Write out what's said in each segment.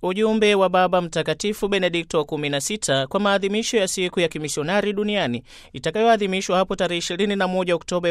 Ujumbe wa Baba Mtakatifu Benedikto wa 16 kwa maadhimisho ya siku ya kimisionari duniani itakayoadhimishwa hapo tarehe 21 Oktoba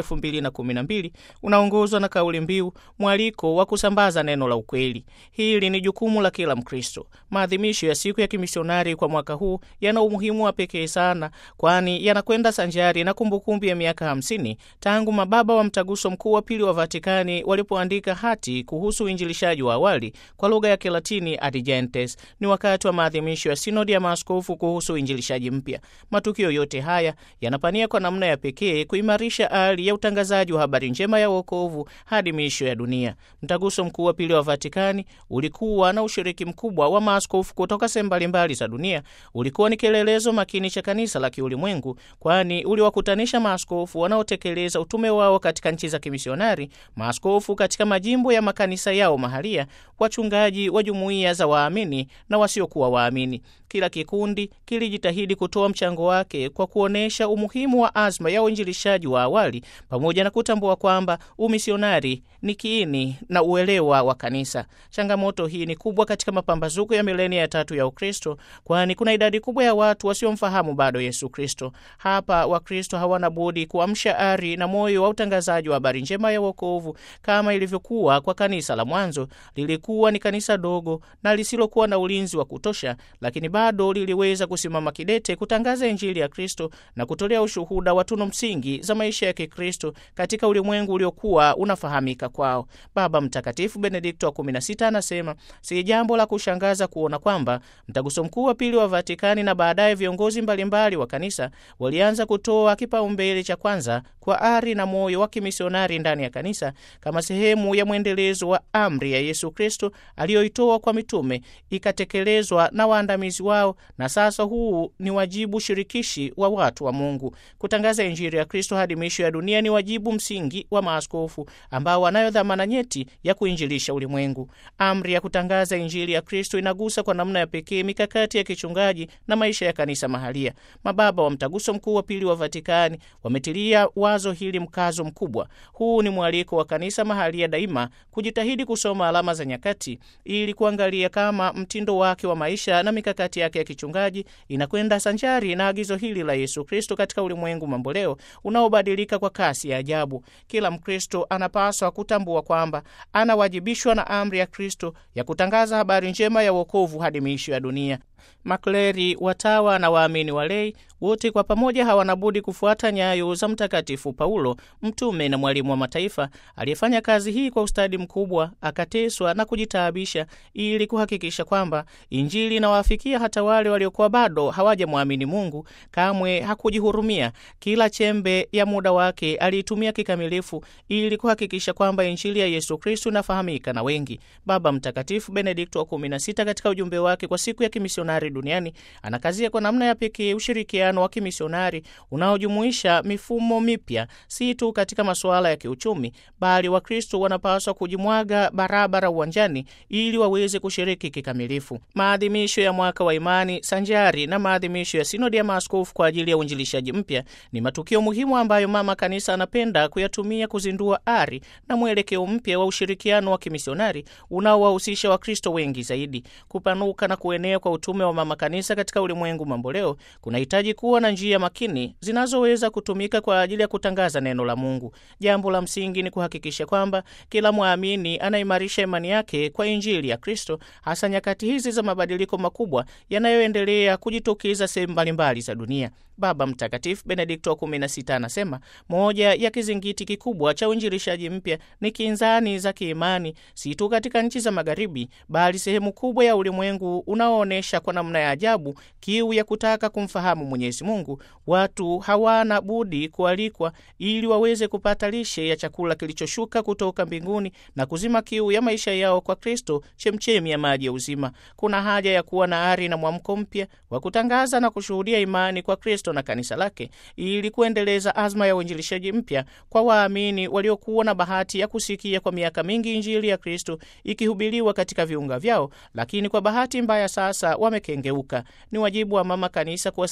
2012 unaongozwa na kauli mbiu mwaliko wa kusambaza neno la ukweli. Hili ni jukumu la kila Mkristo. Maadhimisho ya siku ya kimisionari kwa mwaka huu yana umuhimu wa pekee sana, kwani yanakwenda sanjari na kumbukumbu ya miaka 50 tangu mababa wa Mtaguso Mkuu wa Pili wa Vatikani walipoandika hati kuhusu uinjilishaji wa awali kwa lugha ya Kilatini Ad Gentes. Ni wakati wa maadhimisho ya sinodi ya maaskofu kuhusu uinjilishaji mpya. Matukio yote haya yanapania kwa namna ya pekee kuimarisha hali ya utangazaji wa habari njema ya wokovu hadi miisho ya dunia. Mtaguso Mkuu wa Pili wa Vatikani ulikuwa na ushiriki mkubwa wa maaskofu kutoka sehemu mbalimbali za dunia. Ulikuwa ni kielelezo makini cha kanisa la kiulimwengu, kwani uliwakutanisha maaskofu wanaotekeleza utume wao katika nchi za kimisionari, maaskofu katika majimbo ya makanisa yao mahalia, wachungaji wa jumuiya za waamini na wasiokuwa waamini. Kila kikundi kilijitahidi kutoa mchango wake kwa kuonyesha umuhimu wa azma ya uinjilishaji wa awali pamoja na kutambua kwamba umisionari ni kiini na uelewa wa kanisa. Changamoto hii ni kubwa katika mapambazuko ya milenia ya tatu ya Ukristo, kwani kuna idadi kubwa ya watu wasiomfahamu bado Yesu Kristo. Hapa Wakristo hawana budi kuamsha ari na moyo wa utangazaji wa habari njema ya wokovu kama ilivyokuwa kwa kanisa la mwanzo. Lilikuwa ni kanisa dogo na lisilokuwa na ulinzi wa kutosha, lakini bado liliweza kusimama kidete kutangaza Injili ya Kristo na kutolea ushuhuda wa tunu msingi za maisha ya Kikristo katika ulimwengu uliokuwa unafahamika kwao. Baba Mtakatifu Benedikto wa 16 anasema si jambo la kushangaza kuona kwamba Mtaguso Mkuu wa Pili wa Vatikani na baadaye viongozi mbalimbali wa kanisa walianza kutoa kipaumbele cha kwanza kwa ari na moyo wa kimisionari ndani ya kanisa kama sehemu ya mwendelezo wa amri ya Yesu Kristo aliyoitoa kwa mitume ikatekelezwa na waandamizi wao, na sasa huu ni wajibu shirikishi wa watu wa Mungu. Kutangaza Injili ya Kristo hadi miisho ya dunia ni wajibu msingi wa maaskofu ambao wanayo dhamana nyeti ya kuinjilisha ulimwengu. Amri ya kutangaza Injili ya Kristo inagusa kwa namna ya pekee mikakati ya kichungaji na maisha ya kanisa mahalia. Mababa wa Mtaguso Mkuu wa Pili wa Vatikani wametilia wazo hili mkazo mkubwa. Huu ni mwaliko wa kanisa mahalia daima kujitahidi kusoma alama za nyakati ili kuangalia kama mtindo wake wa maisha na mikakati yake ya kichungaji inakwenda sanjari na agizo hili la Yesu Kristo katika ulimwengu mamboleo unaobadilika kwa kasi ya ajabu. Kila Mkristo anapaswa kutambua kwamba anawajibishwa na amri ya Kristo ya kutangaza habari njema ya wokovu hadi miisho ya dunia. Makleri, watawa na waamini walei wote kwa pamoja hawana budi kufuata nyayo za Mtakatifu Paulo, mtume na mwalimu wa mataifa, aliyefanya kazi hii kwa ustadi mkubwa, akateswa na kujitaabisha ili kuhakikisha kwamba Injili inawafikia hata wale waliokuwa bado hawajamwamini Mungu. Kamwe hakujihurumia. Kila chembe ya muda wake aliitumia kikamilifu ili kuhakikisha kwamba Injili ya Yesu Kristo inafahamika na wengi. Baba Mtakatifu Benedikto wa 16 katika ujumbe wake kwa siku ya kimisionari duniani anakazia kwa namna ya pekee ushirikiano wa kimisionari unaojumuisha mifumo mipya, si tu katika masuala ya kiuchumi, bali Wakristo wanapaswa kujimwaga barabara uwanjani ili waweze kushiriki kikamilifu. Maadhimisho ya mwaka wa imani sanjari na maadhimisho ya sinodi ya maaskofu kwa ajili ya uinjilishaji mpya ni matukio muhimu ambayo Mama Kanisa anapenda kuyatumia kuzindua ari na mwelekeo mpya wa ushirikiano wa kimisionari unaowahusisha Wakristo wengi zaidi. Kupanuka na kuenea kwa utume wa Mama Kanisa katika ulimwengu mamboleo kunahitaji kuwa na njia makini zinazoweza kutumika kwa ajili ya kutangaza neno la Mungu. Jambo la msingi ni kuhakikisha kwamba kila mwamini anaimarisha imani yake kwa Injili ya Kristo, hasa nyakati hizi za mabadiliko makubwa yanayoendelea kujitokeza sehemu mbalimbali za dunia. Baba Mtakatifu Benedikto wa 16 anasema moja ya kizingiti kikubwa cha uinjilishaji mpya ni kinzani za kiimani, si tu katika nchi za Magharibi, bali sehemu kubwa ya ulimwengu unaoonyesha kwa namna ya ajabu kiu ya kutaka kumfahamu Mwenyezi Mungu. Watu hawana budi kualikwa ili waweze kupata lishe ya chakula kilichoshuka kutoka mbinguni na kuzima kiu ya maisha yao kwa Kristo, chemchemi ya maji ya uzima. Kuna haja ya kuwa na ari na mwamko mpya wa kutangaza na kushuhudia imani kwa Kristo na kanisa lake ili kuendeleza azma ya uinjilishaji mpya kwa waamini waliokuwa na bahati ya kusikia kwa miaka mingi Injili ya Kristo ikihubiriwa katika viunga vyao, lakini kwa bahati mbaya sasa wamekengeuka. Ni wajibu wa Mama Kanisa kuwasaidia tena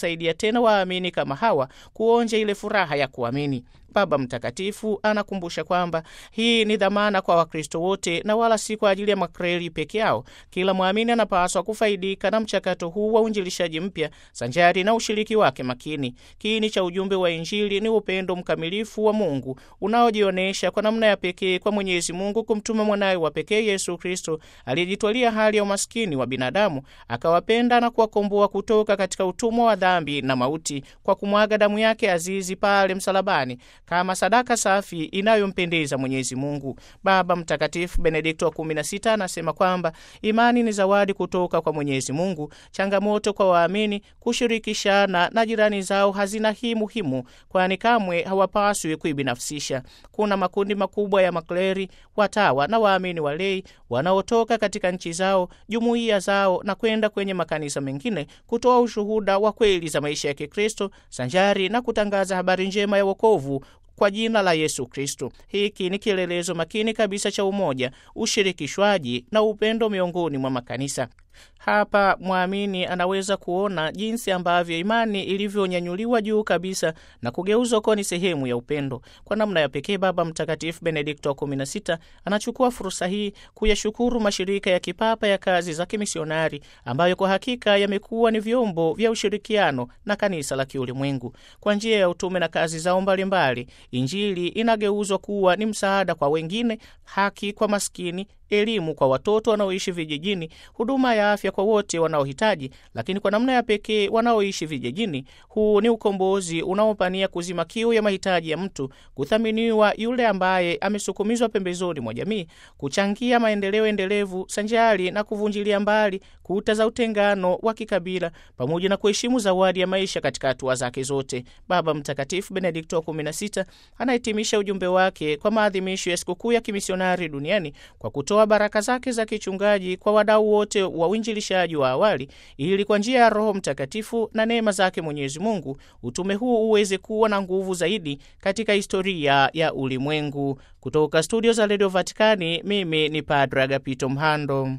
tena waamini kama hawa kuonja ile furaha ya kuamini. Baba Mtakatifu anakumbusha kwamba hii ni dhamana kwa Wakristo wote na wala si kwa ajili ya makreli peke yao. Kila mwamini anapaswa kufaidika na mchakato huu wa uinjilishaji mpya sanjari na ushiriki wake makini. Kiini cha ujumbe wa Injili ni upendo mkamilifu wa Mungu unaojionyesha kwa namna ya pekee kwa Mwenyezi Mungu kumtuma mwanawe wa pekee Yesu Kristo aliyejitwalia hali ya umaskini wa binadamu, akawapenda na kuwakomboa kutoka katika utumwa wa dhambi na mauti kwa kumwaga damu yake azizi pale msalabani kama sadaka safi inayompendeza Mwenyezi Mungu. Baba Mtakatifu Benedikto wa 16 anasema kwamba imani ni zawadi kutoka kwa Mwenyezi Mungu. Changamoto kwa waamini kushirikishana na jirani zao hazina hii muhimu, kwani kamwe hawapaswi kuibinafsisha. Kuna makundi makubwa ya makleri, watawa na waamini walei wanaotoka katika nchi zao, jumuiya zao na kwenda kwenye makanisa mengine kutoa ushuhuda wa kweli za maisha ya Kikristo sanjari na kutangaza habari njema ya wokovu kwa jina la Yesu Kristo. Hiki ni kielelezo makini kabisa cha umoja, ushirikishwaji na upendo miongoni mwa makanisa. Hapa mwamini anaweza kuona jinsi ambavyo imani ilivyonyanyuliwa juu kabisa na kugeuzwa kuwa ni sehemu ya upendo. Kwa namna ya pekee, Baba Mtakatifu Benedikto wa 16 anachukua fursa hii kuyashukuru mashirika ya kipapa ya kazi za kimisionari ambayo kwa hakika yamekuwa ni vyombo vya ushirikiano na kanisa la kiulimwengu. Kwa njia ya utume na kazi zao mbalimbali, Injili inageuzwa kuwa ni msaada kwa wengine, haki kwa maskini elimu kwa watoto wanaoishi vijijini, huduma ya afya kwa wote wanaohitaji, lakini kwa namna ya pekee wanaoishi vijijini. Huu ni ukombozi unaopania kuzima kiu ya mahitaji ya mtu, kuthaminiwa yule ambaye amesukumizwa pembezoni mwa jamii, kuchangia maendeleo endelevu sanjari na kuvunjilia mbali kuta za utengano wa kikabila, pamoja na kuheshimu zawadi ya maisha katika hatua zake zote. Baba Mtakatifu Benedikto wa 16 anahitimisha ujumbe wake kwa maadhimisho ya sikukuu ya kimisionari duniani kwa kutoa baraka zake za kichungaji kwa wadau wote wa uinjilishaji wa awali, ili kwa njia ya Roho Mtakatifu na neema zake Mwenyezi Mungu utume huu uweze kuwa na nguvu zaidi katika historia ya ulimwengu. Kutoka studio za redio Vatikani, mimi ni Padre Agapito Mhando.